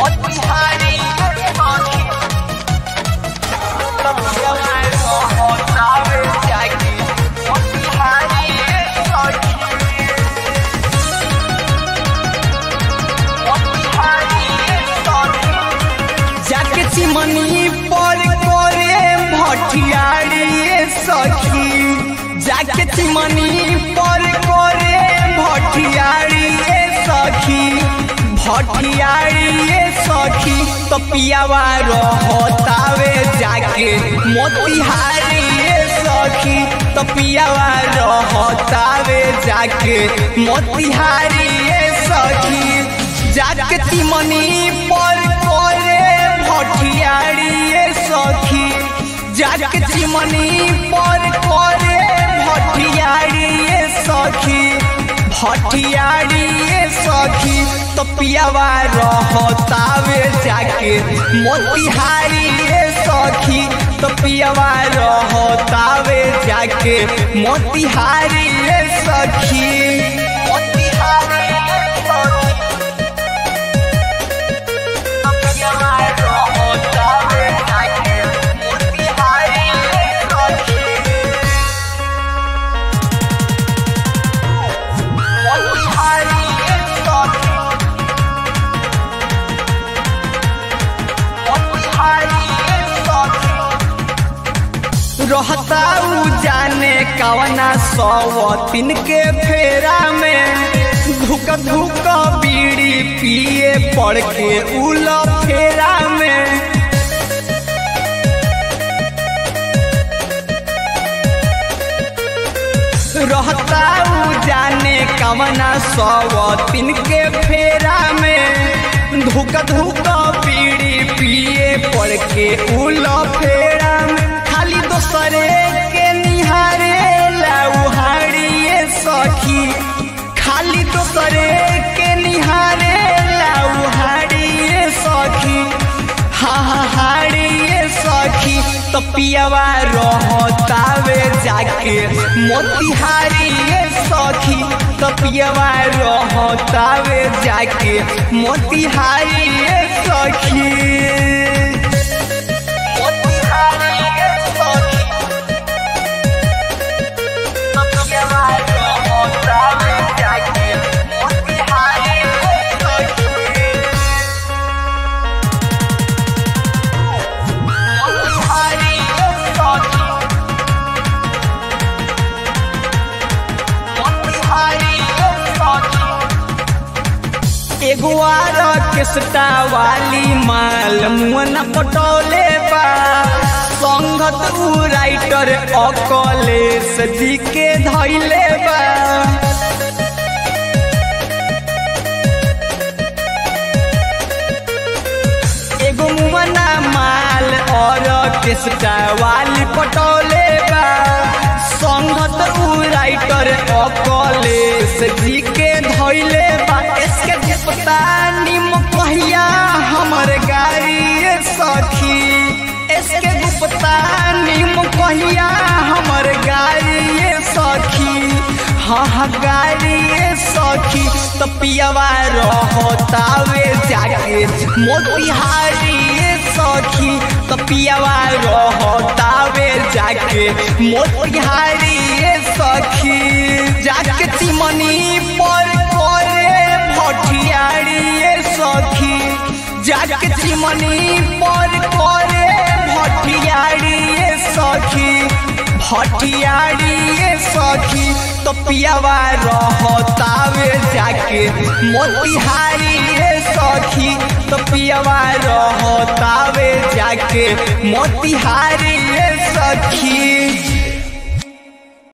मोतिहारी सखी तब जवान होतावे जाके मोतिहारी सखी मोतिहारी सखी जाके चिमनी पर करे भटियारी सखी जाके चिमनी पर करे भटियारी सखी भटियारी सखी तो पियावा रहतावे जाके मोतिहारी सखी तो पियावा रहतावे जाके मोतिहारी सखी जाके चिमनी पर करे भटियारी सखी जाके चिमनी पर करे भटियारी सखी भटियारी सखी तो पियावा रहतावे जाके मोतिहारी सखी तो पियावा रहतावे जाके मोतिहारी सखी मोतिहारी सखी तब जवान होतावे जाके मोतिहारी सखी मोतिहारी सखी मोतिहारी सखी रहता उ जाने कवना सौतीन के फेरा में धुक धुक बीड़ी पिए पड़ के उल फेरा में रहता उ जाने कवना सौतीन के फेरा में धुक धुक बीड़ी पिए पड़ के उल फेरा में खाली दोसरे के निहारे लाउहारी सखी खाली दोसरे के निहारे लाउहारी सखी हा हा हारी सखी तो पियावा रहतावे जाके मोतिहारी सखी तो पियावा रहतावे जाके मोतिहारी सखी मोतिहारी सखी तब जवान होतावे जाके मोतिहारी सखी मोतिहारी सखी मोतिहारी सखी एगो आर केसटा वाली माल मुन पटौले बा संगत उ राइटर अकलेश जी के धैले बा एगो मुमना माल और केसटा वाली पटौले बा संगत उ राइटर अकलेश जी के धैले बा इसके जिपता निम कहिया हमर गाड़ी सखी इसके गुप्ता निम कहिया हमर गाड़ी सखी हाँ हाँ गाड़ी सखी तो पियावा रहतावे जाके मोतिहारी सखी तो पियावा रहतावे जाके मोतिहारी सखी जाके चिमनी पर करे भटियारी सखी जाके चिमनी पर करे भटियारी सखी भटियारी सखी तो पियावा रहतावे जाके मोतिहारी सखी तो पियावा रहतावे जाके मोतिहारी